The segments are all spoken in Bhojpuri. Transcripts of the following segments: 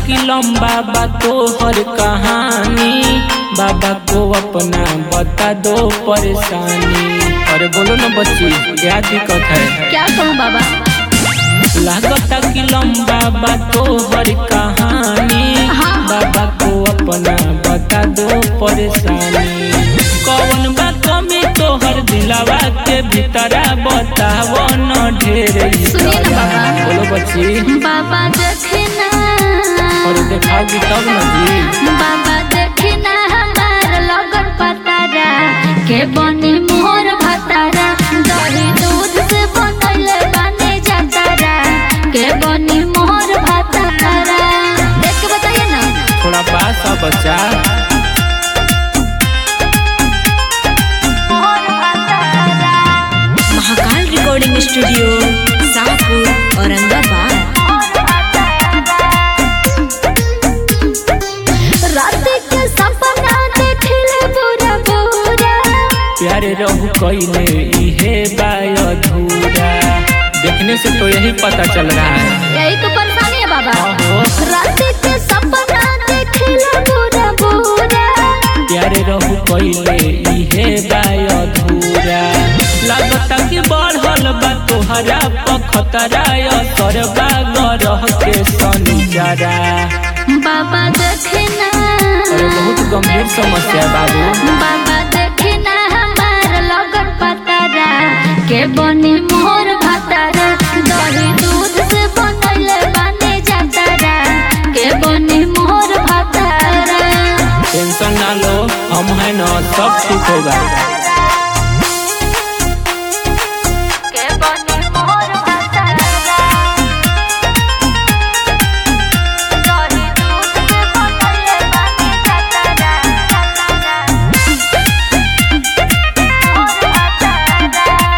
की लंबा बा तोहर कहानी बाबा को अपना बता दो परेशानी अरे बोलो ना बच्ची क्या दिक्कत है क्या कहूँ बाबा लागता की लंबा बा तोहर कहानी हाँ। बाबा को अपना बता दो परेशानी कौन बा कमी तोहर दिलावा के भीतरा बताओ न ढेर सुनिए ना बाबा। बोलो बच्ची बाबा देखना और देखाओगी तब न जी बाबा देखना हमार लगन पतारा के बनी मोर भतारा दही दूध से बनैले बने जतारा के बनी मोर भतारा देख के बताइए ना थोड़ा पास आ बच्चा मोर भतारा महाकाल रिकॉर्डिंग स्टूडियो शाहपुर औरंगाबाद रात के सपना देखले बुरा बुरा प्यारे रहू कइले इहे बाय अधूरा देखने से तो यही पता चल रहा है यही तो परेशानी है बाबा आहो रात के सपना देखले बुरा बुरा प्यारे रहू कइले इहे बाय अधूरा लागता कि बढ़ल बा तोहरा पखतरा असर बा गरह के सनिजरा बाबा देखना अरे बहुत गंभीर समस्या है बाबू बाबा देखना हमार लगन पतारा के बनी मोर भतारा दही दूध से बनैले बने जतारा के बनी मोर भतारा टेंशन ना लो हम है ना सब ठीक होगा के बनी मोर भतारा दही दूध से बनैले बने जतारा मोर भतारा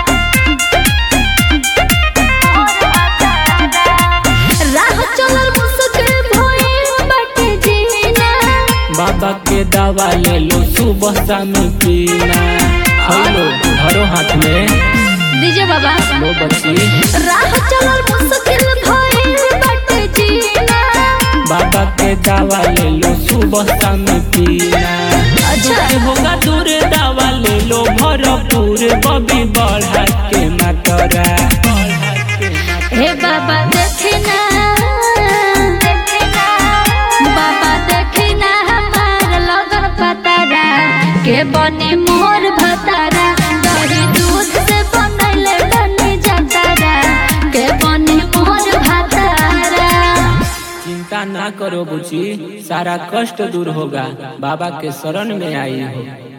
राह चलल मुश्किल भइल बाटे जीना बाबा के दवा ले लो सुबह शाम पीना हेलो धरो हाथ में दीजिए बाबा लो बच्ची राह चलल मुश्किल भइल बाटे जीना बाबा के दवा ले लो सुबह शाम पीना अच्छा। दुख होगा दूर दवा ले लो भरपूर बबी बढ़ा के मातरा हे बाबा देखना बाबा देखना हमार लगन पतारा के बनी मोर भतारा दही दूध से बनैले बनी जतारा के बनी मोर भतारा चिंता ना करो बुची सारा कष्ट दूर होगा बाबा के शरण में आई हो